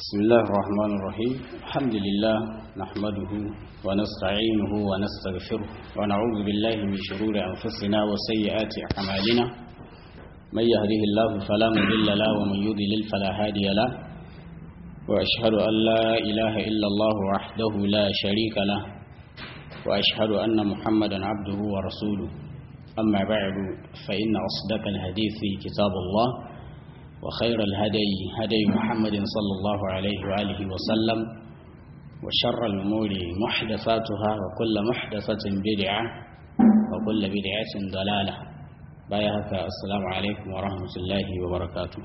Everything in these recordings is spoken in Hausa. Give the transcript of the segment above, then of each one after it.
بسم الله الرحمن الرحيم الحمد لله نحمده ونستعينه ونستغفره ونعوذ بالله من شرور أنفسنا وسيئات أعمالنا من يهده الله فلا مضل له ومن يضلل فلا هادي له وأشهد أن لا إله إلا الله وحده لا شريك له وأشهد أن محمدا عبده ورسوله أما بعد فإن أصدق الحديث كتاب الله وخير الهدي هدي محمد صلى الله عليه وآله وسلم وشر الأمور محدثاتها وكل محدثة بدعة وكل بدعة ضلالة بايهك السلام عليكم ورحمة الله وبركاته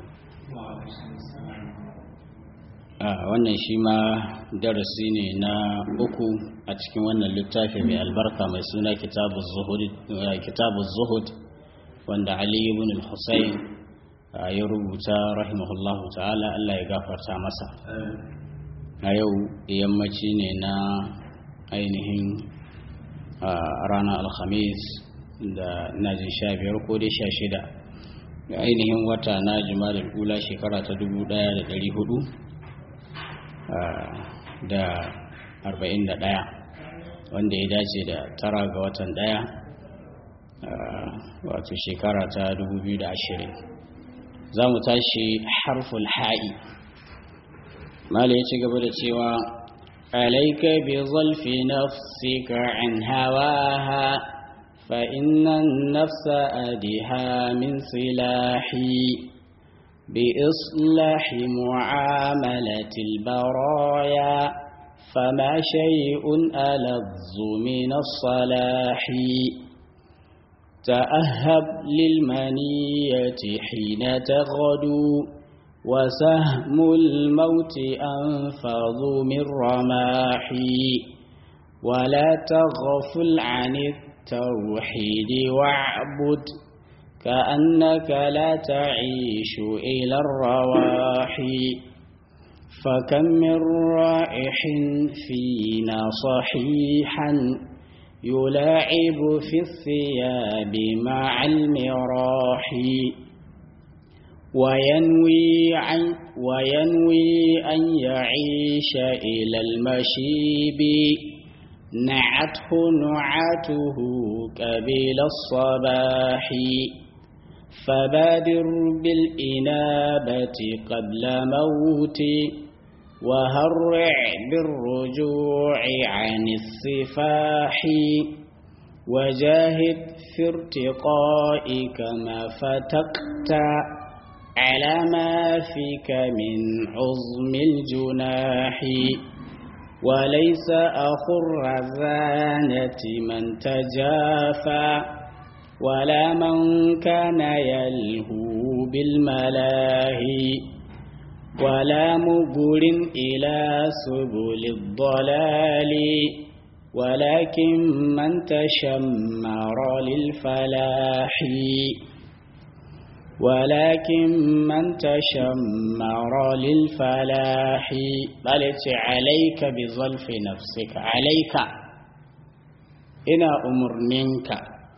wannan shi ma darasi ne na uku a cikin wannan littafi mai albarka mai suna kitabu zuhud wanda ali ibn al-husayn ya rubuta rahimahullahu ta'ala Allah ya gafarta masa a yau yammaci ne na ainihin ranar alhamis da najin sha biyar ko dai sha shida da ainihin wata na jima'a ula shekara ta dubu daya da dari hudu da arba'in da daya wanda ya dace da tara ga watan daya wato shekara ta dubu biyu da ashirin za mu tashi harful ha'i mala ya ci gaba da cewa alaika bi zalfi nafsika an hawaha fa inna nafsa adiha min silahi bi islahi mu'amalati albaraya فما شيء ألظ من الصلاح تأهب للمنية حين تغدو وسهم الموت أنفض من رماحي ولا تغفل عن التوحيد واعبد كأنك لا تعيش إلى الرواحي فكم من رائح فينا صحيحا يلاعب في الثياب مع المراح وينوي, عن وينوي أن يعيش إلى المشيب نعته نعاته قبل الصباح فبادر بالإنابة قبل موتي وهرع بالرجوع عن الصفاح وجاهد في ارتقائك ما فتقت على ما فيك من عظم الجناح وليس أخو الرزانة من تجافى ولا من كان يلهو بالملاهي ولا مبر إلى سبل الضلال ولكن من تشمر للفلاح ولكن من تشمر للفلاح بل عليك بظلف نفسك عليك إنا أمر منك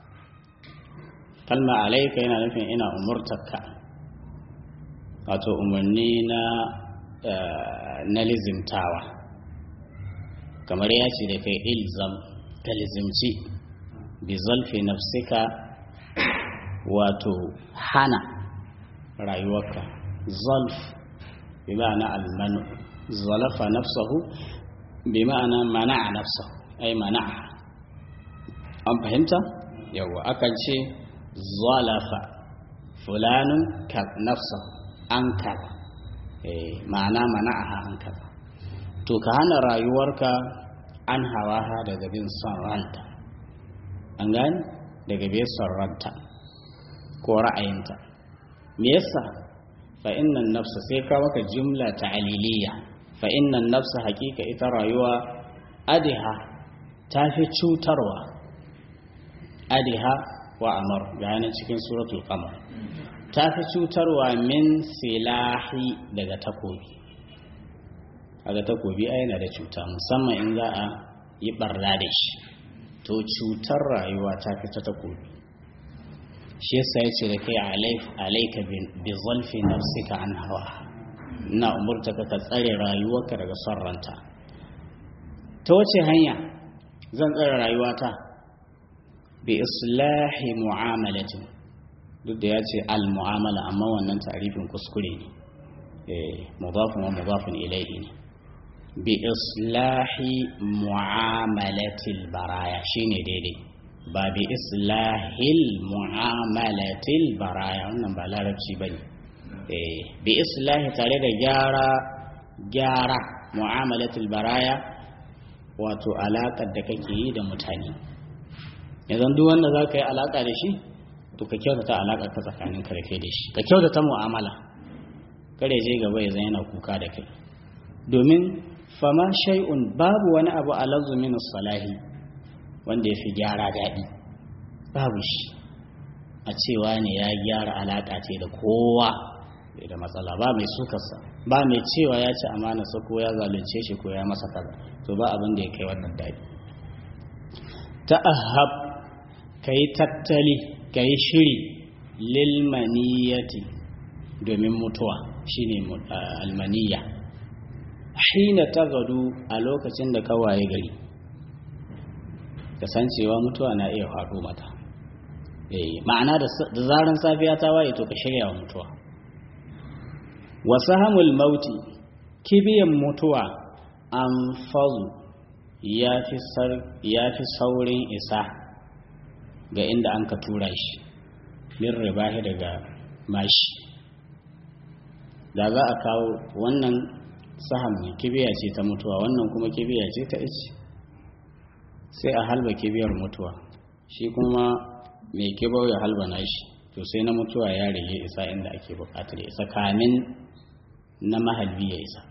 كلمة عليك إنا نفين إنا أمرتك wato umarni na na lizimtawa kamar ya ce da kai ilzam ka lizimci bi zalfi nafsika wato hana rayuwarka zalf bi ma'ana almanu zalafa nafsahu bi ma'ana mana'a nafsahu ai mana'a an fahimta yawa akan ce zalafa fulanun ka nafsahu an kaza ma'ana mana'aha an kaza to ka hana rayuwarka an hawaha daga bin son ranta an gani daga bin son ranta ko ra'ayinta me yasa fa innan nafsa sai ka maka jumla ta'aliliya fa innan nafsa hakika ita rayuwa adiha ta fi cutarwa adiha wa amar ga cikin suratul qamar ta fi cutarwa min silahi daga takobi daga takobi a yana da cuta musamman in za a yi barna da shi to cutar rayuwa ta fi ta takobi shi yasa ya ce da kai alaika bi zalfi nafsika an hawa ina umurta ka tsare rayuwarka daga son ranta ta wace hanya zan tsare rayuwata bi islahi mu'amalatin duk da ya ce al-mu'amala amma wannan tarifin kuskure ne mudafin wa mudafin ilaihi ne bi islahi mu'amalatil baraya shine daidai ba bi islahil mu'amalatil baraya wannan ba larabci bane bi islahi tare da gyara gyara mu'amalatil baraya wato alaƙar da kake yi da mutane yanzu duk wanda za ka yi alaƙa da shi to ka kyautata alaƙar ka tsakanin ka da kai da shi ka kyautata mu'amala kare je gaba ya yana kuka da kai domin fama shay'un babu wani abu alazu min salahi wanda ya fi gyara daɗi babu shi a cewa ne ya gyara alaƙa ce da kowa da matsala ba mai sukarsa ba mai cewa ya ci amana sa ko ya zalunce shi ko ya masa kaza to ba abin da ya kai wannan daɗi ta'ahab kai tattali kai shiri lil maniyati domin mutuwa shine almaniya hina tagadu a lokacin da kawaye gari kasancewa mutuwa na iya faɗo mata ma'ana da zaran safiya ta waye to ka shirya wa mutuwa wasu hamul mauti kibiyan mutuwa an fazu ya fi saurin isa ga inda an ka tura shi min ribahi daga mashi da za a kawo wannan saham ne kibiya ce ta mutuwa wannan kuma kibiya ce ta ice sai a halba kibiyar mutuwa shi kuma mai kibau ya halba nashi to sai na mutuwa ya rage isa inda ake bukatar isa kamin na mahalbi ya isa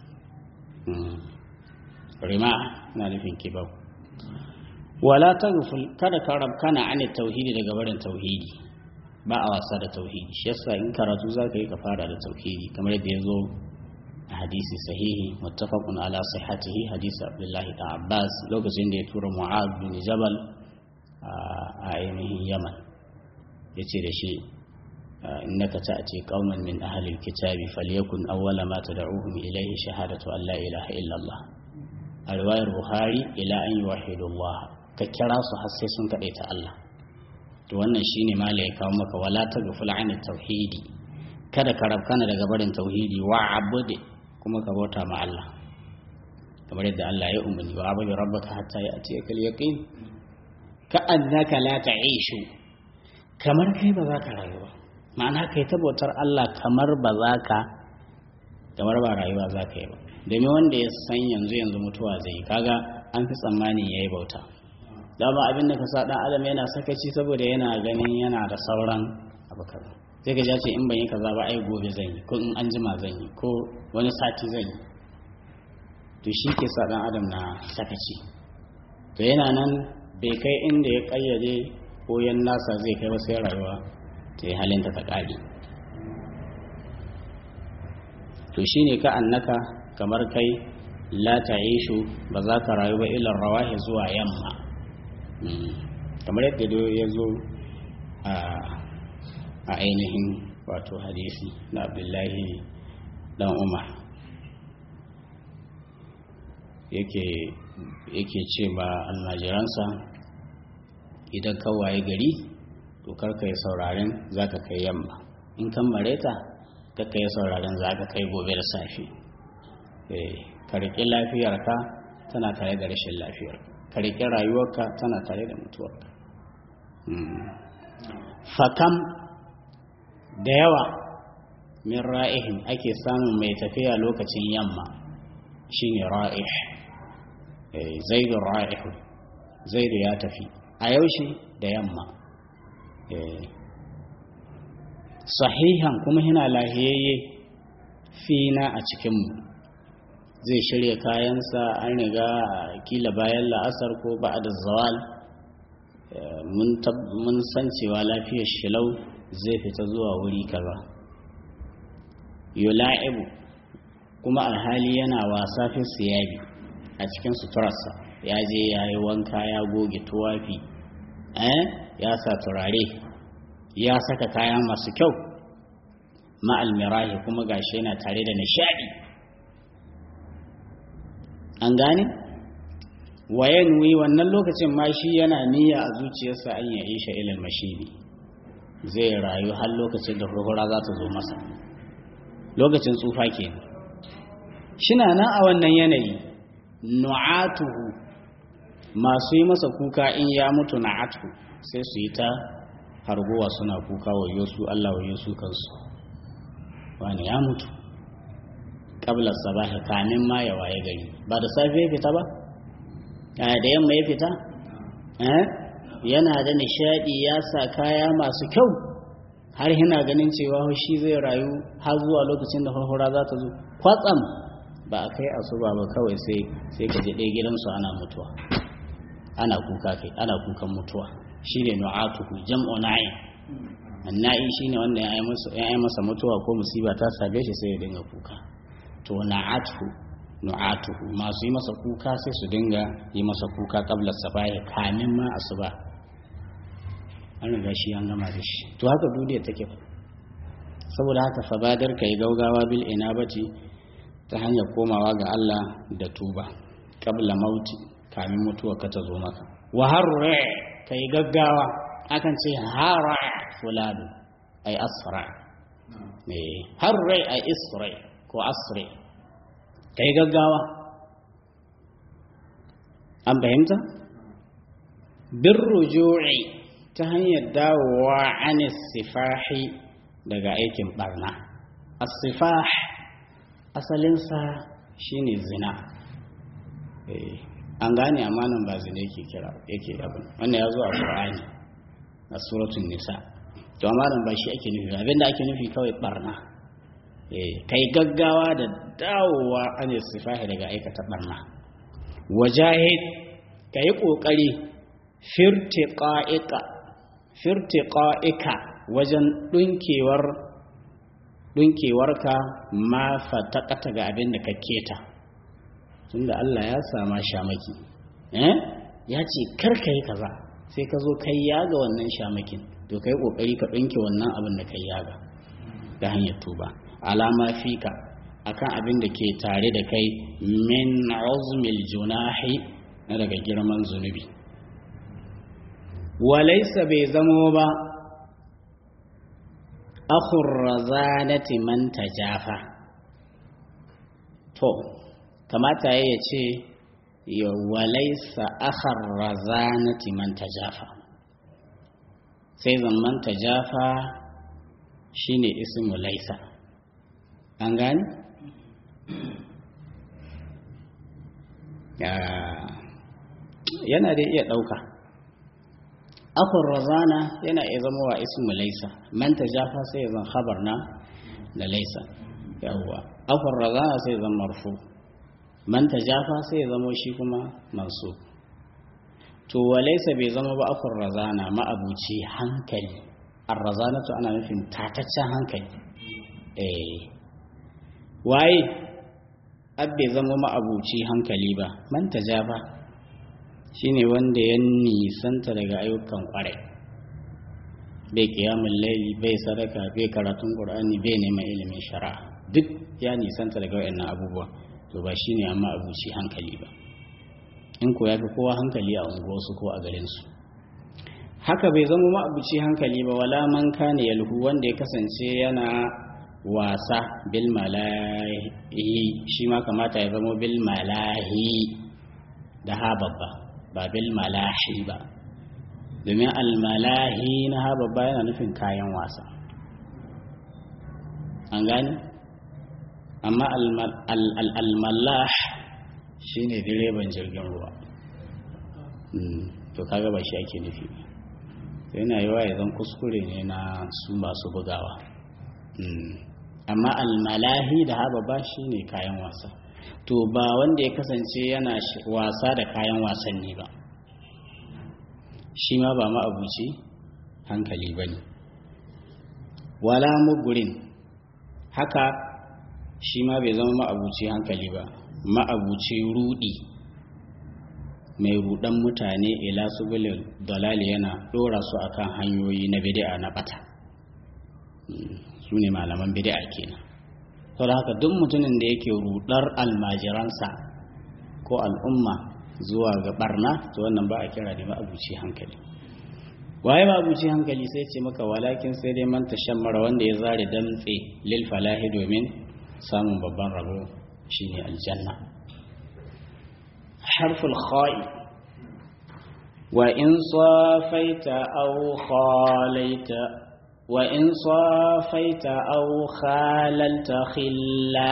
rima na nufin kibau wala ta kada ka rabkana an tauhidi daga barin tauhidi ba a wasa da tauhidi shi yasa in karatu za ka yi ka fara da tauhidi kamar yadda ya zo a hadisi sahihi muttafaqun ala sihhatihi hadisi abdullahi da abbas lokacin da ya tura mu'ad bin jabal a ainihin yaman yace da shi innaka ta'ti qauman min ahli alkitabi falyakun awwala ma tad'uhum ilayhi shahadatu an la ilaha illa allah a riwayar buhari ila an yuwahidu allah ka kira su har sai sun kadaita allah to wannan shine mala ya kawo maka wala taghful an tauhidi kada ka rabkana daga barin tauhidi wa abude kuma ka bauta ma Allah kamar yadda Allah ya umarni wa abudu rabbaka hatta ya'tiyaka al-yaqin ka annaka la ta'ishu kamar kai ba za ka rayu ba ma'ana kai ta bautar Allah kamar ba za ka kamar ba rayuwa za ka yi ba domin wanda ya san yanzu yanzu mutuwa zai yi kaga an fi tsammani ya yi bauta dama abin da ka sa dan adam yana sakaci saboda yana ganin yana da sauran abu kaza sai ka ce in ban yi kaza ba ai gobe zan yi ko in an jima zan yi ko wani sati zan yi to shi ke sa dan adam na sakaci to yana nan bai kai inda ya kayyade ko yan nasa zai kai ba sai rayuwa ta yi halinta ta ƙari to shi ne ka annaka kamar kai la ta'ishu ba za ka rayu ba ilar rawahi zuwa yamma kamar yadda ya zo a ainihin wato hadisi na abdullahi dan umar yake ce ba almajiransa idan kawaye gari to karka yi sauraren za ka kai yamma in kan mareta karka yi sauraren za ka kai gobe da safe ka riƙi lafiyarka tana tare da rashin lafiyarka ka riƙi rayuwarka tana tare da mutuwarka fakam da yawa min ra'ihin ake samun mai tafiya lokacin yamma shine ra'ih zaidu ra'ihu zaidu ya tafi a yaushe da yamma sahihan kuma yana lahiyayye fina a cikinmu zai shirya kayansa an riga kila bayan la'asar ko ba da zawal mun san cewa lafiyar shilau zai fita zuwa wuri kaza yula'ibu kuma alhali yana wasa fi siyabi a cikin suturarsa ya je ya yi wanka ya goge tuwafi ya sa turare ya saka kaya masu kyau ma'al mirahi kuma gashi yana tare da nishadi an gane wayanwi wannan lokacin ma shi yana niyya a zuciyarsa an ya isha ilal mashidi zai rayu har lokacin da hurhura za ta zo masa lokacin tsufa ke shina nan a wannan yanayi nu'atuhu masu yi masa kuka in ya mutu na'atu sai su yi ta harguwa suna kuka wa yosu Allah wa yosu kansu wani ya mutu kabla sabahi kamin ma ya waye gari ba da safe ya fita ba da yamma ya fita yana da nishadi ya sa kaya masu kyau har yana ganin cewa shi zai rayu har zuwa lokacin da farfara za ta zo kwatsam ba a kai asuba ba kawai sai sai ka je ɗaya gidansu ana mutuwa ana kuka kai ana kukan mutuwa shi ne nu'atuhu jam'u na'in anna'i shine wanda ya yi masa mutuwa ko musiba ta same shi sai ya dinga kuka to na'atuhu nu'atuhu masu yi masa kuka sai su dinga yi masa kuka kabla sabahi kamin ma asuba an riga shi an gama da shi to haka duniya take saboda haka fabadar kai gaugawa bil inabati ta hanyar komawa ga Allah da tuba kabla mauti kamin mutuwa ka ta zo maka wa harre kai gaggawa akan ce hara fulanu ay asra eh harre ay isra ko asri kai gaggawa an fahimta bin rujui ta hanyar dawowa an sifahi daga aikin barna as-sifah asalinsa shine zina an gane amanan ba zina yake kira yake abin wannan ya zo a qur'ani a suratul nisa to amanan ba shi ake nufi abinda ake nufi kawai barna kai gaggawa da dawowa an sifahi daga aikata barna wajahid ka yi ƙoƙari firtiƙa'ika wajen ɗunkewar ɗunkewarka ma fataƙata ga abin da ka keta tunda Allah ya sama shamaki eh ya ce karka yi kaza sai ka zo kai yaga wannan shamakin to kai ƙoƙari ka ɗunke wannan abin da kai yaga ta hanyar tuba alama fika akan abin da ke tare da kai min uzmil junahi na daga girman zunubi walaisa bai zamo ba akhur razanati man tajafa to kamata ya ce ya walaisa akhar razanati man tajafa sai zaman tajafa shine ismu laisa an gani yana da iya ɗauka akhur razana yana iya zama wa ismu laisa man tajafa sai zan khabar na da laisa yawwa akhur razana sai zan marfu man tajafa sai zama shi kuma mansub to wa laisa bai zama ba akhur razana ma'abuci hankali ar-razanatu ana nufin tataccen hankali eh waye abbe zama ma'abuci hankali ba man tajafa shine wanda ya nisanta daga ayyukan kwarai bai kiyamun laili bai sadaka bai karatun qur'ani bai neman ilimin shari'a duk ya nisanta daga wayannan abubuwa to ba shine amma abuci hankali ba in ko ya fi kowa hankali a unguwarsu ko a garinsu haka bai zama ma'abuci hankali ba wala man kana yalhu wanda ya kasance yana wasa bil malahi shi ma kamata ya zama bil malahi da ha babba ba bil malahi ba domin almalahi na ha babba yana nufin kayan wasa an gani amma almalah shi ne direban jirgin ruwa to kaga ba shi ake nufi yana yi wa zan kuskure ne na su masu bugawa amma almalahi da haba ba shi ne kayan wasa to ba wanda ya kasance yana wasa da kayan wasanni ba shi ma ba ma'abuci hankali ba ne wala mugurin haka shi ma bai zama ma'abuci hankali ba ma'abuci rudi mai rudan mutane ila subulin dalali yana dora su akan hanyoyi na bid'a na bata su ne malaman bid'a kenan saboda haka duk mutumin da yake rudar almajiransa ko al'umma zuwa ga barna to wannan ba a kira da ma'abuci hankali waye ma'abuci hankali sai ce maka walakin sai dai man tashammara wanda ya zare damtse lil falahi domin samun babban rabo shine aljanna harful kha'i wa in safaita aw khalaita wa in safaita aw khalalta khilla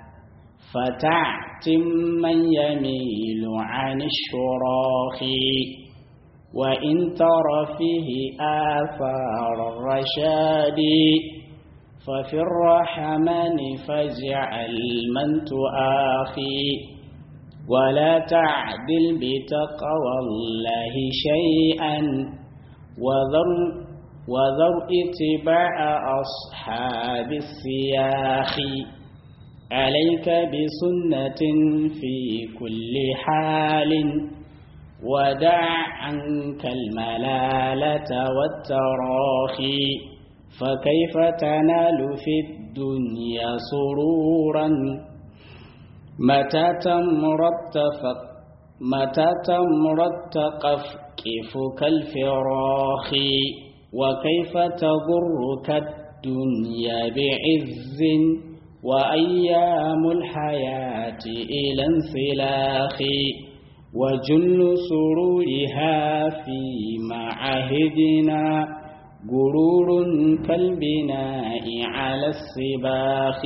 فتعتم من يميل عن الشراخ وإن تر فيه آثار الرشاد ففي الرحمن فاجعل من تؤاخي ولا تعدل بتقوى الله شيئا وذر وذر اتباع أصحاب السياخ عليك بسنة في كل حال ودع عنك الملالة والتراخي فكيف تنال في الدنيا سرورا متى تمرت متى تمرت كفك الفراخ وكيف تضرك الدنيا بعز وأيام الحياة إلى انسلاخ وجل سرورها في معاهدنا غرور كالبناء على السباخ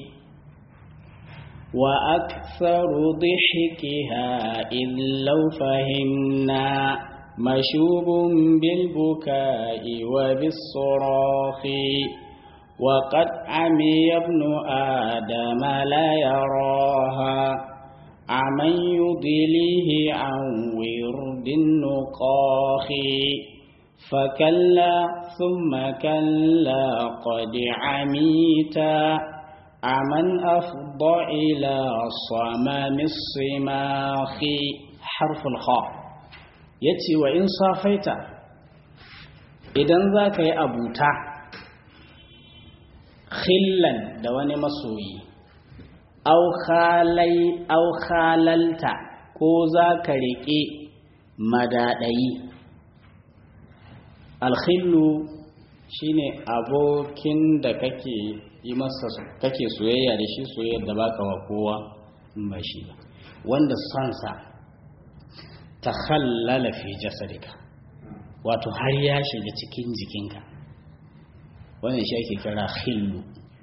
وأكثر ضحكها إذ لو فهمنا مشوب بالبكاء وبالصراخ وقد عمي ابن آدم لا يراها عمن يضليه عن ورد النقاخ فكلا ثم كلا قد عميتا عمن أفضى إلى صمام الصماخ حرف الخاء يتي وإن صافيت إذا ذاك يا أبوتا khillan da wani masoyi au khalalta ko za ka riƙe madaɗayi alkhillu shine abokin da kake yi masa kake soyayya da shi soyayyar da baka wa kowa ba shi ba wanda sansa ta khallala fi jasadika wato har ya shiga cikin jikinka wannan shi ake kira khillu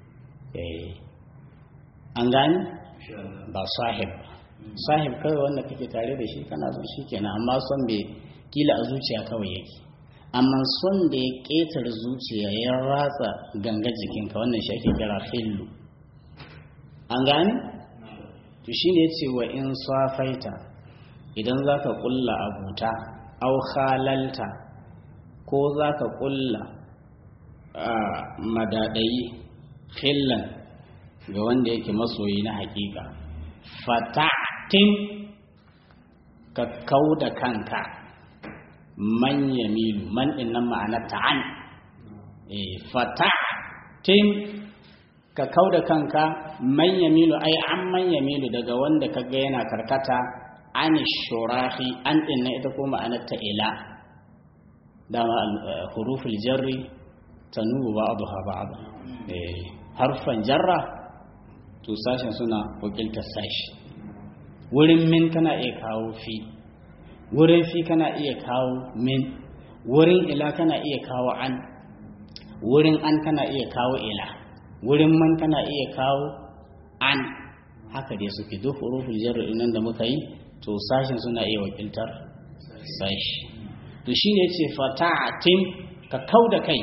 an gani ba sahib sahib kawai wanda kake tare da shi kana son shi kenan amma son bai kila a zuciya kawai yake amma son da ya ƙetar zuciya ya ratsa ganga jikinka wannan shi ake kira khillu an gani to shi ne ce wa in safaita idan za ka ƙulla abuta au halalta ko za ka ƙulla madadayi khillan ga wanda yake masoyi na hakika fata'tin ka kau da kanka man yamilu man innan ma'anar ta'an e fata'tin ka kau da kanka man yamilu ai an man yamilu daga wanda kaga yana karkata an shurahi an inna ita ko ma'anar ta ila dama huruful jarri tanubu ba'daha ba'd eh harfan jarra to sashen suna wakiltar sashi wurin min kana iya kawo fi wurin fi kana iya kawo min wurin ila kana iya kawo an wurin an kana iya kawo ila wurin man kana iya kawo an haka dai suke duk huruful jarri nan da muka yi to sashen suna iya wakiltar sashi to shine yace fata'atin ka kauda kai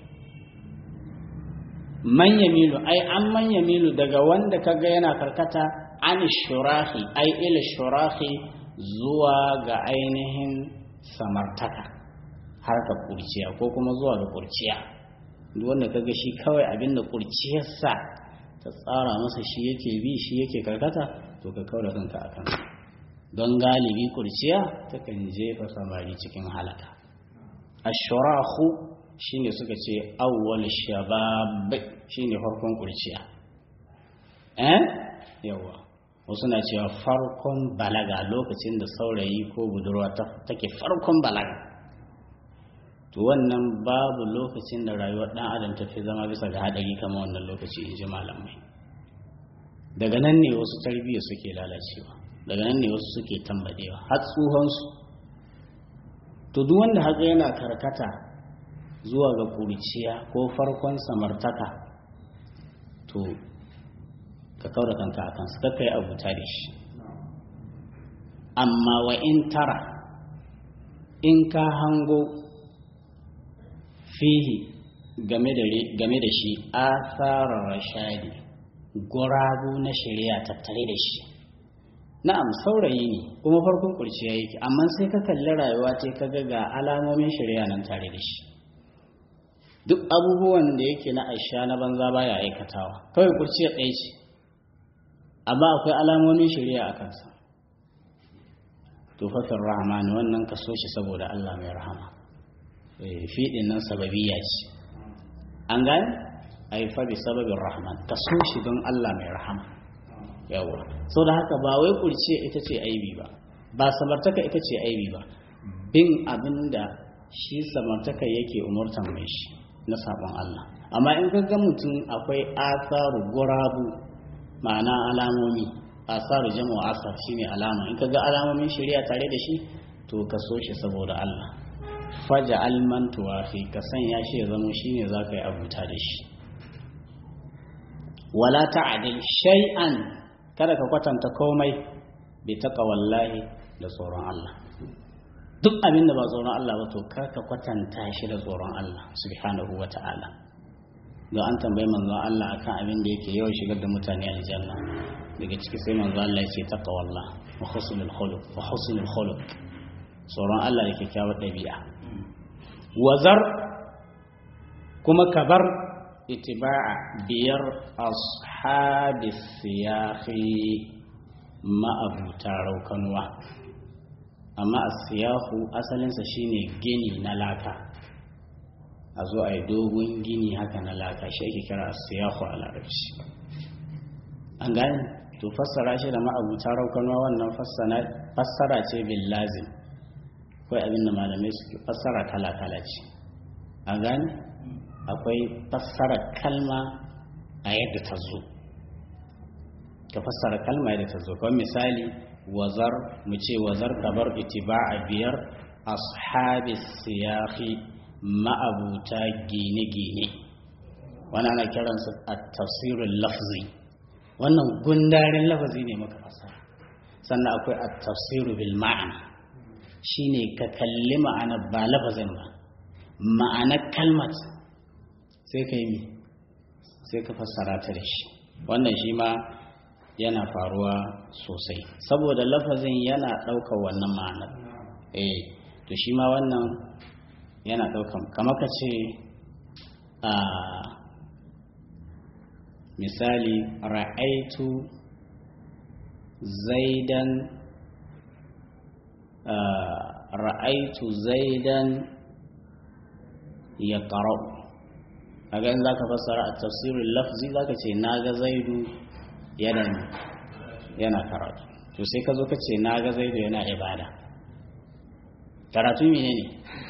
man yamilu ai an man yamilu daga wanda kaga yana karkata an shurahi ai ila shurahi zuwa ga ainihin samartaka harka kurciya ko kuma zuwa ga kurciya duk wanda kaga shi kawai abinda kurciyarsa ta tsara masa shi yake bi shi yake karkata to ka kaura kanka akan don galibi kurciya takan jefa samari cikin halaka ashurahu shine suka ce awwal shabab shine farkon kurciya eh yawa wasu na cewa farkon balaga lokacin da saurayi ko budurwa take farkon balaga to wannan babu lokacin da rayuwar dan adam ta fi zama bisa ga hadari kamar wannan lokaci in ji malamai daga nan ne wasu tarbiyya suke lalacewa daga nan ne wasu suke tambadewa har tsohonsu to duk wanda haka yana karkata zuwa ga kuriciya ko farkon samartaka to ka kaura kanka a kansu kakka yi abuta da shi amma wa in tara in ka hango fihi game da shi asarar rashadi gurabu na shari'a tattare da shi na'am saurayi ne kuma farkon kurciya yake amma sai ka kalli rayuwa ce ka ga ga alamomin shari'a nan tare da shi duk abubuwan da yake na aisha na banza baya aikatawa kawai kurciya ɗaya ce amma akwai alamomin shari'a a kansa tufafin rahmani wannan ka so shi saboda Allah mai rahama fiɗin nan sababiya ce an gane a yi fabi sababin rahman ka so shi don Allah mai rahama yawa so da haka ba wai kurciya ita ce aibi ba ba samartaka ita ce aibi ba bin abin da shi samartaka yake umurtan mai shi na sabon Allah amma in ka ga mutum akwai asaru gurabu ma'ana alamomi asaru jama'a asar shine alama in ka ga alamomin shari'a tare da shi to ka so shi saboda Allah faja alman tuwafi ka sanya shi ya zama shine za ka yi abuta da shi wala ta'adil shay'an kada ka kwatanta komai bi wallahi da tsoron Allah duk abin da ba tsoron Allah ba to kar ka kwatanta shi da tsoron Allah subhanahu wa ta'ala don an tambayi manzon Allah akan abin da yake yawan shigar da mutane aljanna daga ciki sai manzon Allah ya ce taqwallah wa husnul khuluq wa husnul khuluq tsoron Allah da kyakkyawar ɗabi'a wazar kuma kabar itiba'a biyar ashabi siyahi ma'abuta raukanuwa amma asiyahu asalinsa shine gini na laka a zo a yi dogon gini haka na laka shi ake kira asiyahu a larabci an gane to fassara shi da ma'abuta raukanuwa wannan fassara ce bin lazim akwai abin da malamai suke fassara kala-kala ce an gane akwai fassara kalma a yadda ta zo ka fassara kalma yadda ta zo kawai misali wazar mu ce wazar kabar itiba'a biyar ashabi siyahi ma'abuta gine-gine wani ana kiransa a tafsirin lafzi wannan gundarin lafazi ne maka fassara sannan akwai a tafsiru bil ma'ana shine ka kalli ma'ana ba lafazin ba ma'anar kalmat sai ka yi sai ka fassara ta da shi wannan shi ma yana faruwa sosai saboda lafazin yana ɗaukar wannan ma'anar eh to shi ma wannan yana ɗaukar kama ka ce a misali ra'aitu zaidan ra'aitu zaidan ya ƙarau a ganin za ka fassara a tafsirin lafzi za ka ce na ga zaidu yana karatu to sai ka zo ka ce na ga zaidu yana ibada karatu mene ne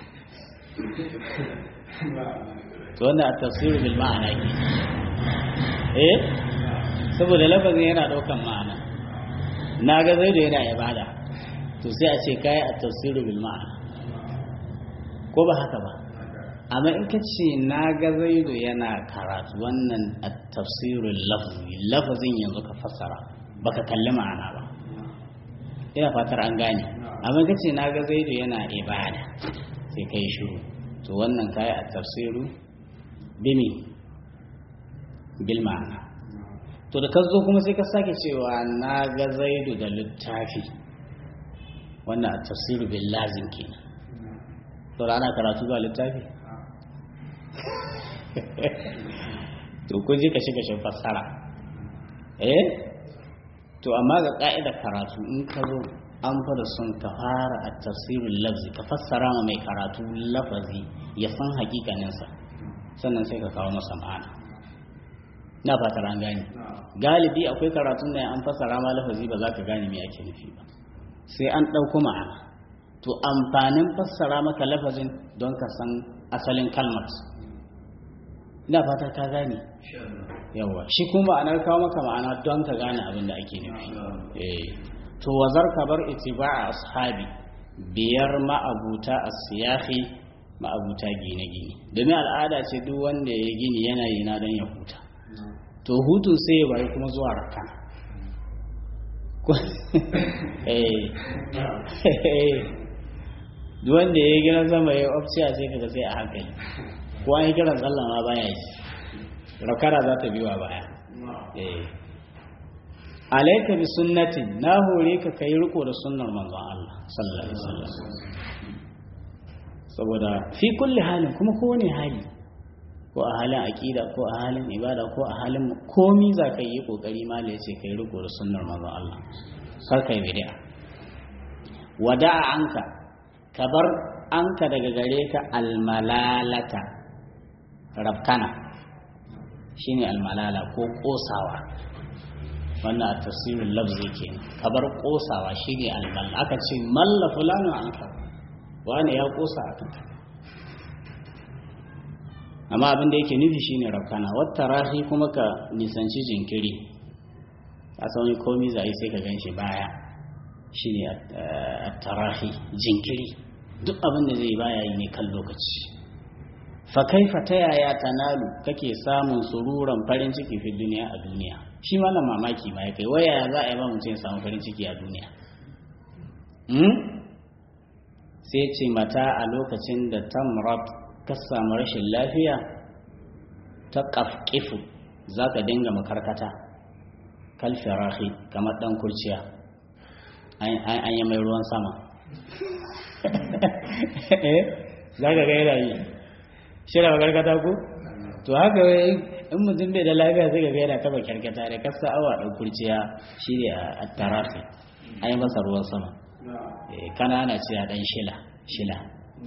to wanda a tafsirin bil ma'ana ke eh saboda lafazin yana ɗaukan ma'ana na ga zaidu yana ibada to sai a ce kayi a tafsirin bil ma'ana ko ba haka ba amma in ka ce na ga zaidu yana karatu wannan a tafsirin lafzi lafazin yanzu ka fassara baka kalli ma'ana ba ina fatar an gane amma ka ce na ga zaidu yana ibada sai kai shiru to wannan kayi a tafsiru bimi bil ma'ana to da ka zo kuma sai ka sake cewa na ga zaidu da littafi wannan a tafsiru bil lazim kenan to ana karatu ba littafi to kun ji kashe kashe fassara eh to amma ga ka'ida karatu in ka zo an fara son ka fara a tafsirin lafzi ka fassara ma mai karatu lafazi ya san hakikaninsa sannan sai ka kawo masa ma'ana na fatar an gane galibi akwai karatun da an fassara ma lafazi ba za ka gane me ake nufi ba sai an ɗauko ma'ana to amfanin fassara maka lafazin don ka san asalin kalmar ina fata ka gane yawa shi kuma ma'anar kawo maka ma'ana don ka gane abin da ake nufi eh to wazar ka bar ittiba'a ashabi biyar ma'abuta as-siyahi ma'abuta gine-gine domin al'ada ce duk wanda ya gini yana yi na don ya huta to hutun sai ya bari kuma zuwa raka duk wanda ya gina sama ya ofciya sai kaga sai a hankali ko an yi kiran sallah ma baya yi rakara za ta biwa baya alaika bi sunnatin na hore ka kai riko da sunnar manzon Allah sallallahu alaihi wasallam saboda fi kulli halin kuma kowane hali ko a halin aqida ko a halin ibada ko a halin komi za ka yi kokari ma ya ce kai riko da sunnar manzon Allah kar kai bid'a wada'a anka kabar anka daga gare ka almalalata rabkana shine almalala ko kosawa wannan a tasirin lafzi ke kabar kosawa shine almalla aka ce malla fulani an ka wani ya kosa a kanka amma abin da yake nufi shine rabkana wata rahi kuma ka nisanci jinkiri a sauni komi zai sai ka gan shi baya shine a tarahi jinkiri duk abin da zai baya yi ne kan lokaci fa kaifa ta yaya tanalu kake samun sururan farin ciki fi duniya a duniya shi ma mamaki ma ya kai waya za a yi ba mutum ya samu farin ciki a duniya sai ce mata a lokacin da tamrat ka samu rashin lafiya ta kafkifu za ka dinga makarkata kalfirahi kamar dan kurciya an yi mai ruwan sama za ka gaira yi shirya makarkata ku to haka in mutum bai da lafiya sai ga gaira taba kyarkata da kasa awa ɗan kurciya shi ne a tarafi an yi masa ruwan sama kanana ce a ɗan shila shila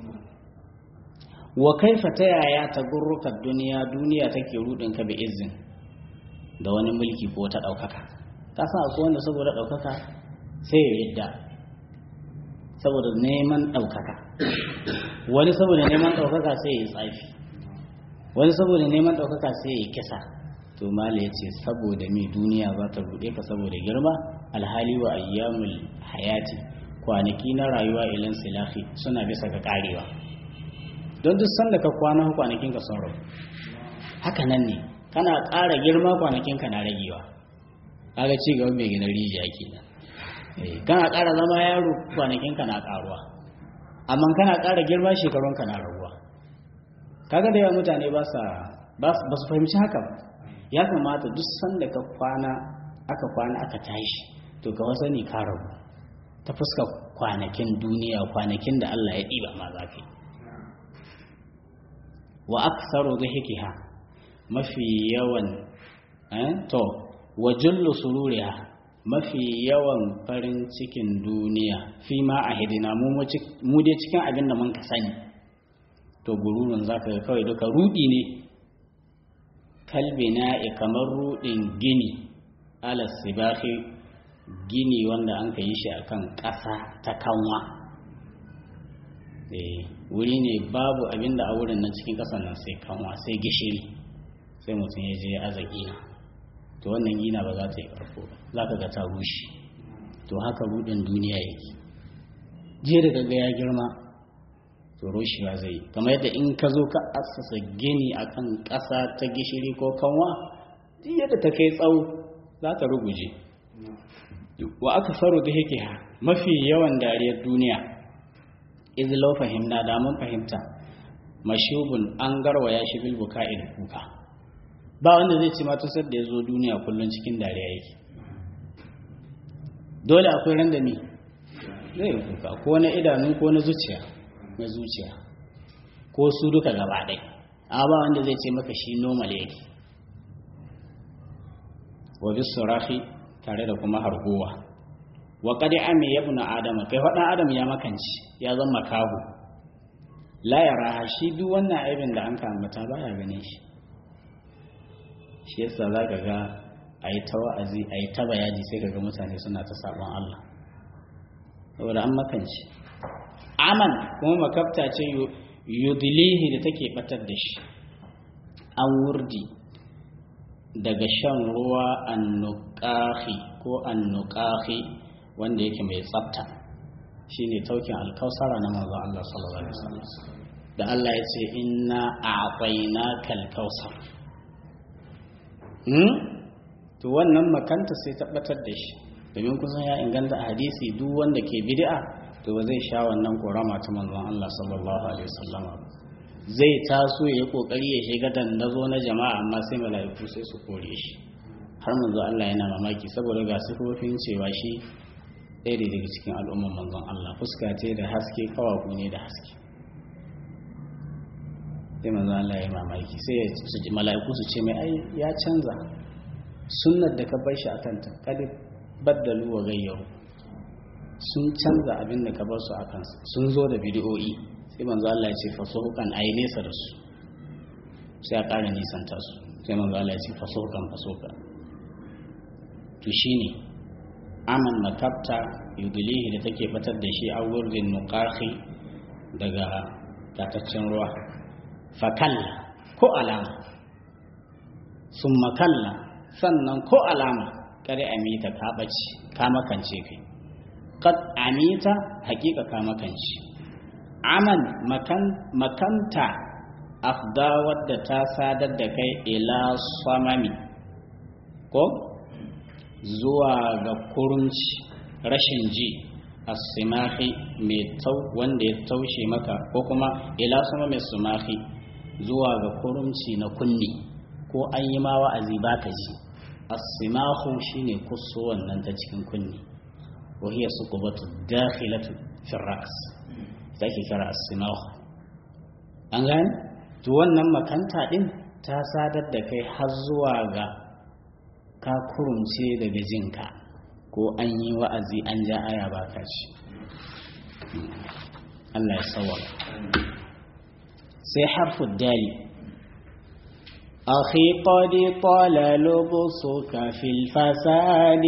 wa kaifa ta yaya ta gurruka duniya duniya take rudin ka bi izin da wani mulki ko ta ɗaukaka ka san akwai wanda saboda ɗaukaka sai ya yadda saboda neman ɗaukaka wani saboda neman ɗaukaka sai ya tsafi wani saboda neman ɗaukaka sai ya kisa to mala ya ce saboda mai duniya za ta ruɗe ka saboda girma alhali wa ayyamul hayati kwanaki na rayuwa ilan silahi suna bisa ga karewa don duk sanda ka kwana kwanakin ka sun rabu haka nan ne kana ƙara girma kwanakin ka na ragewa kaga ci gaba mai gina rijiya kenan kana ƙara zama yaro kwanakin ka na ƙaruwa amma kana ƙara girma shekarun ka na raguwa kaga da yawa mutane ba sa ba su fahimci haka ba ya kamata duk sanda ka kwana aka kwana aka tashi to ka wasani ka rabu ta fuska kwanakin duniya kwanakin da Allah ya ɗiba ma za ka yi wa aksaru dhikiha mafi yawan to wa jullu sururiha mafi yawan farin cikin duniya fi ma a hidina mu dai cikin abin da mun ka sani to gururun zaka ga kawai duka rudi ne kalbina kamar rudin gini ala sibahi gini wanda an ka yi shi akan ƙasa ta kanwa wuri ne babu abin da a wurin nan cikin ƙasar nan sai kanwa sai gishiri sai mutum ya je aza gina to wannan gina ba za ta yi ƙarfo ba za ka ga ta rushe to haka rudin duniya yake jiya da kaga ya girma to rushewa zai yi kamar yadda in ka zo ka assasa gini akan ƙasa ta gishiri ko kanwa duk yadda ta kai tsawo za ta ruguje wa aka faru da yake mafi yawan dariyar duniya iz lau fahimna da mun fahimta mashubun an garwaya shi bil buka'i da kuka ba wanda zai ce ma tusar da ya zo duniya kullum cikin dariya yake dole akwai ran da ni zai yi kuka ko na idanu ko na zuciya na zuciya ko su duka gaba ɗaya a ba wanda zai ce maka shi normal yake wa bis surahi tare da kuma harguwa wa qad ami ibnu adama kai fadan adam ya makanci ya zama makahu la yara shi duk wannan aibin da an ka ambata baya gane shi shi yasa zaka ga ayi ta wa'azi ayi ta bayani sai kaga mutane suna ta sabon Allah saboda an makanci aman kuma makafta ce yudilihi da take batar da shi an wurdi daga shan ruwa annuqahi ko annuqahi wanda yake mai tsafta shine taukin alkausara na manzo Allah sallallahu alaihi wasallam da Allah ya ce inna a'tainaka alkausar hmm to wannan makanta sai tabbatar da shi domin kusan ya inganta a hadisi duk wanda ke bid'a to ba zai sha wannan korama ta manzon Allah sallallahu alaihi wasallam zai taso ya yi kokari ya shiga dandazo na jama'a amma sai mala'iku sai su kore shi har manzo Allah yana mamaki saboda ga sifofin cewa shi ɗaya ne daga cikin al'umman manzon Allah fuska ce da haske kawaku ne da haske sai manzo Allah ya mamaki sai su ji mala'iku su ce mai ai ya canza sunnar da ka bar shi akan ta kad baddalu wa gayyaru sun canza abin da ka bar su akan sun zo da bidiyoyi sai manzo Allah ya ce fasuhukan ayi nesa da su sai a ƙara nisanta su sai manzo Allah ya ce fasuhukan fasuhukan to shine aman makabta yudilihi da take batar da shi a wurin nuqahi daga tataccen ruwa fakalla ko alama sun makalla sannan ko alama kare amita ka ɓace ka makance kai kad amita hakika ka makance aman makanta afda wadda ta sadar da kai ila samami ko zuwa ga kurunci rashin ji asimahi mai tau wanda ya taushe maka ko kuma ila sama mai sumahi zuwa ga kurunci na kunni ko an yi ma wa'azi baka ji asimahu shine kusso wannan ta cikin kunni wa hiya suqubatu dakhilatu fi ras take kira asimahu an gane to wannan makanta din ta sadar da kai har zuwa ga ka kurumce daga jinka ko an yi wa'azi an ja aya ba ka ci Allah ya sawar sai harfin dali أخي قد طال لبسك في الفساد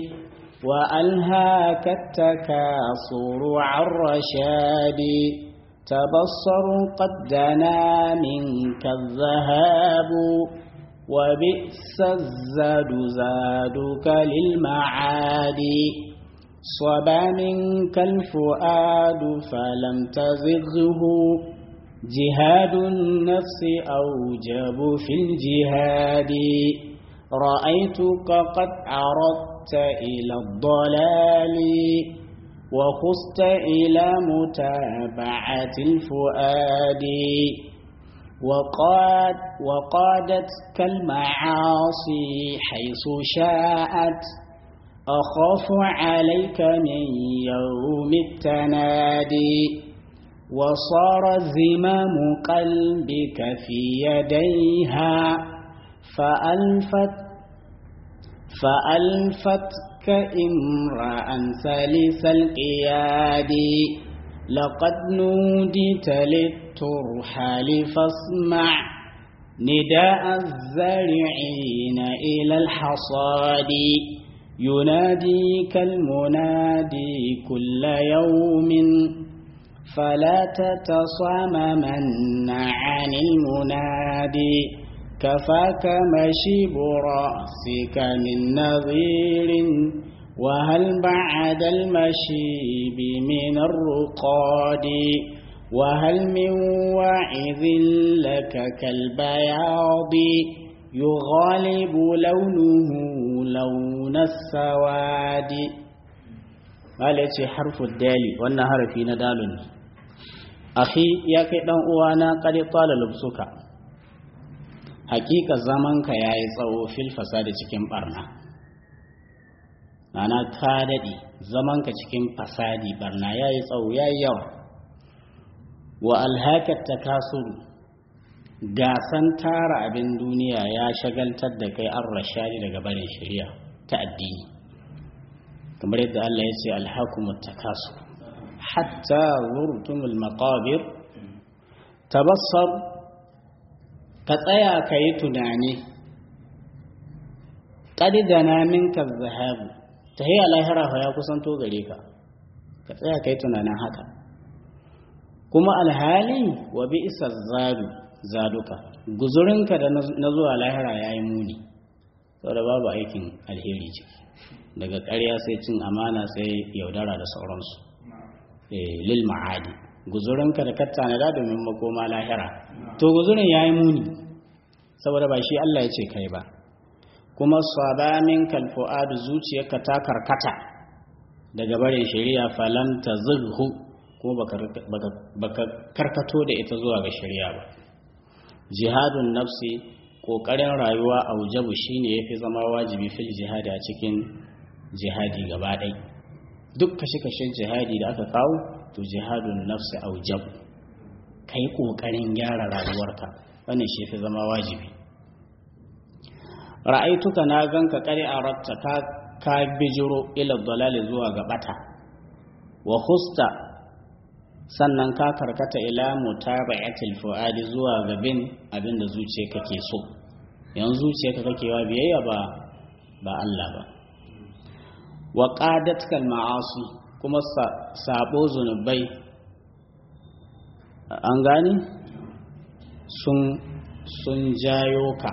وألهاك التكاصر عن رشاد تبصر قد دنا منك الذهاب وبئس الزاد زادك للمعاد صبا منك الفؤاد فلم تزغه جهاد النفس أوجب في الجهاد رأيتك قد عرضت إلى الضلال وخست إلى متابعة الفؤاد وقاد وقادتك المعاصي حيث شاءت أخاف عليك من يوم التنادي وصار زمام قلبك في يديها فألفت فألفتك امرأ سلس القياد لقد نوديت للترحال فاسمع نداء الزارعين إلى الحصاد يناديك المنادي كل يوم فلا تتصاممن عن المنادي كفاك مشيب رأسك من نظير وهل بعد المشيب من الرقاد وهل من واعظ لك كالبياض يغالب لونه لون السواد قال يتي حرف الدال وانا حرفي ندال أخي يا كي دان uwana قد طال لبسك hakika zamanka ya yi tsawo fil fasadi cikin barna mana ka daɗe zamanka cikin fasadi barna ya yi tsawo ya yi yawa wa alhakar ta kasuru gasan tara abin duniya ya shagaltar da kai an rashadi daga barin shari'a ta addini kamar yadda Allah ya ce alhakumut takasu hatta zurtumul maqabir tabassar ka tsaya ka yi tunani qad dana minka zahabu tahiyya lahira fa ya kusanto gare ka ka tsaya ka yi tunanin haka kuma alhali wa bi isa zadu zaduka guzurinka da na zuwa lahira ya yi muni saboda babu aikin alheri ciki daga ƙarya sai cin amana sai yaudara da sauransu lil ma'adi guzurinka da ka tanada domin makoma lahira to guzurin ya yi muni saboda ba shi Allah ya ce kai ba kuma sabamin kalfu'adu zuciyarka ta karkata daga barin shari'a falan ta zurhu kuma baka karkato da ita zuwa ga shari'a ba jihadun nafsi ƙoƙarin rayuwa a wujabu shine yafi zama wajibi fil jihadi a cikin jihadi gaba ɗai duk kashe-kashen jihadi da aka kawo to jihadun nafsi a wujabu ka yi ƙoƙarin gyara rayuwarka wannan shi fi zama wajibi ra'aituka na ganka kare a ratta ka ka bijiro ila dalali zuwa ga bata wa husta sannan ka karkata ila mutaba'atil fuadi zuwa ga bin abinda zuciyarka ke so yanzu zuciyarka kake wa biyayya ba ba Allah ba wa qadatkal ma'asi kuma sabo zunubai an gani sun sun jayo ka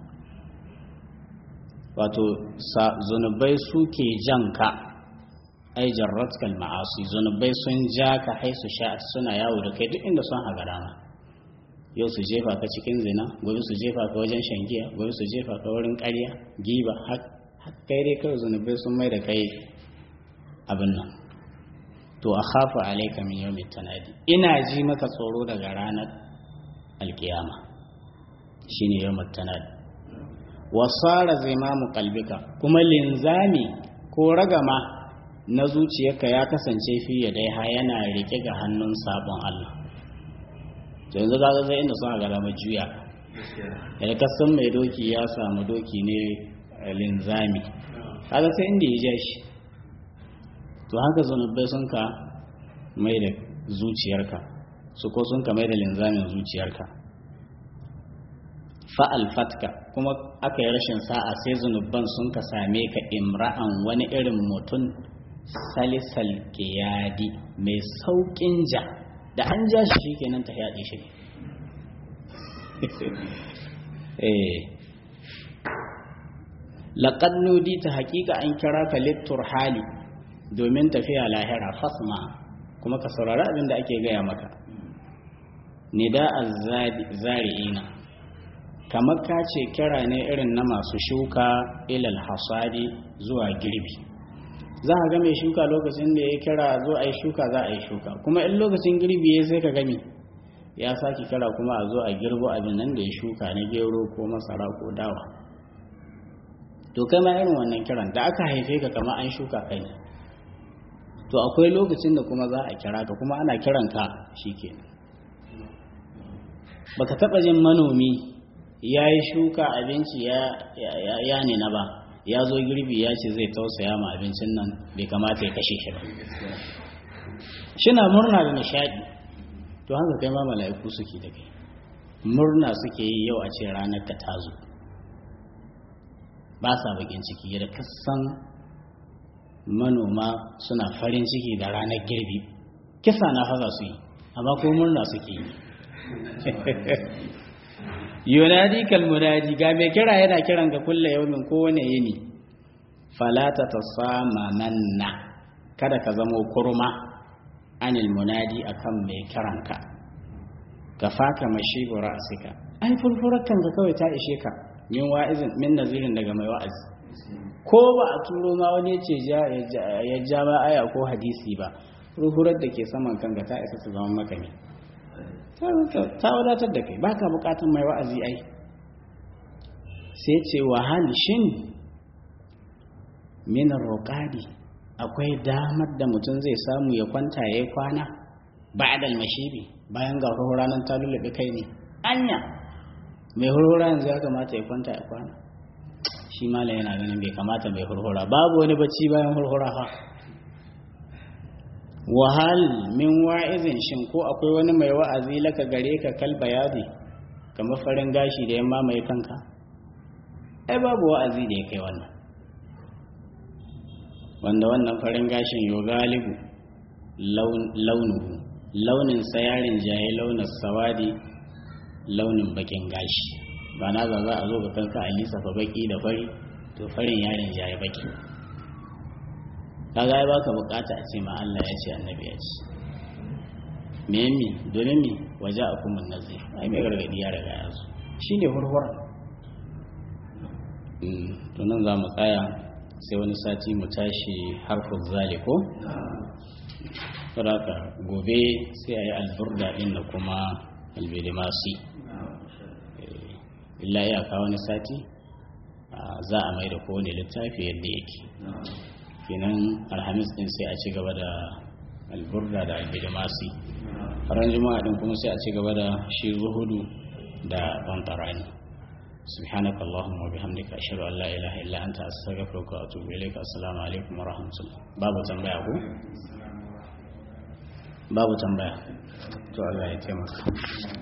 wato zunubai suke jan ka ai jarratkal ma'asi zunubai sun ja ka haisu sha suna yawo da kai duk inda sun haga rana yau su jefa ka cikin zina gobe su jefa ka wajen shangiya gobe su jefa ka wurin ƙarya giba har kai dai kawai zunubai sun mai da kai abin nan to a khafa alaika min yawmin tanadi ina ji maka tsoro daga ranar alkiyama shine yawmin tanadi wasara zimamu kalbika kuma linzami ko ragama na zuciyarka ya kasance fiye da ha yana rike ga hannun sabon Allah yanzu ga zai inda suna gara mai juya da kasan mai doki ya samu doki ne linzami kaga sai inda ya ja shi to haka zunubai sun ka mai da zuciyarka su ko sun ka mai da linzamin zuciyarka fa'al fatka kuma aka yi rashin sa'a sai zunubban sun ka same ka imra'an wani irin mutum salisal kiyadi mai sauƙin ja da an ja shi shi kenan ta yaɗe shi laƙad nudi ta haƙiƙa an kira ka littur hali domin tafiya lahira fasma kuma ka saurari abin da ake gaya maka nida zari'ina kamar ka ce kira ne irin na masu shuka ilal hasadi zuwa girbi za a ga mai shuka lokacin da ya kira zo a yi shuka za a yi shuka kuma in lokacin girbi ya sai ka gami ya sake kira kuma a zo a girbo abin nan da ya shuka na gero ko masara ko dawa to kai ma irin wannan kiran da aka haife ka kama an shuka kai to akwai lokacin da kuma za a kira ka kuma ana kiran ka shikenan baka taba jin manomi ya yi shuka abinci ya nina ba ya zo girbi ya ce zai tausaya ma abincin nan bai kamata ya kashe shi ba shina murna da nishadi to haka kai ma mala'iku suke da kai murna suke yi yau a ce ranar ka ta zo ba sa bakin ciki yadda kasan manoma suna farin ciki da ranar girbi kisa na faza su yi amma ko murna suke yi yunadi kalmunadi ga mai kira yana kiran ka kulle yaumin kowane yini falata ta sama manna kada ka zamo kurma anil munadi akan mai kiranka ka faka mashi ra'sika ai furfurar kanka kawai ta ishe ka min wa'izin min nazirin daga mai wa'azi ko ba a turo ma wani ce ya ja ba aya ko hadisi ba furfurar da ke saman kanka ta isa su zama maka ne ta wadatar da kai ba ka bukatun mai wa'azi ai sai ce wahal shin minar roƙadi akwai damar da mutum zai samu ya kwanta ya yi kwana ba da mashibi bayan ga ranar ta lullube kai ne anya mai hurhura yanzu ya kamata ya kwanta ya kwana shi malam yana ganin bai kamata mai hurhura babu wani bacci bayan hurhura ha wahal min wa'izin shin ko akwai wani mai wa'azi laka gare ka kal bayadi kamar farin gashi da yamma mai kanka ai babu wa'azi da ya kai wannan wanda wannan farin gashin yo galibu launuhu launin sayarin jaye launin sawadi launin bakin gashi ba na za za a zo ga kanka a lissafa baki da fari to farin yarin jaye baki kaga ya baka bukata a ce ma Allah ya ce annabi ya ce me mi domin mi waje a kuma nazi ai mai gargadi ya riga ya zo shine hurhura to nan za mu tsaya sai wani sati mu tashi harfin zaliko saboda gobe sai a yi alburda din da kuma albidimasi illa iyaka wani sati za a mai da kowane littafi yadda yake kenan alhamis din sai a ci gaba da alburda da albidimasi ran juma'a din kuma sai a ci gaba da shi zuhudu da bantarani سبحانك اللهم وبحمدك أشهد أن لا إله إلا أنت أستغفرك وأتوب إليك السلام عليكم ورحمة الله باب تنبيه باب تنبيه to Allah ya taimaka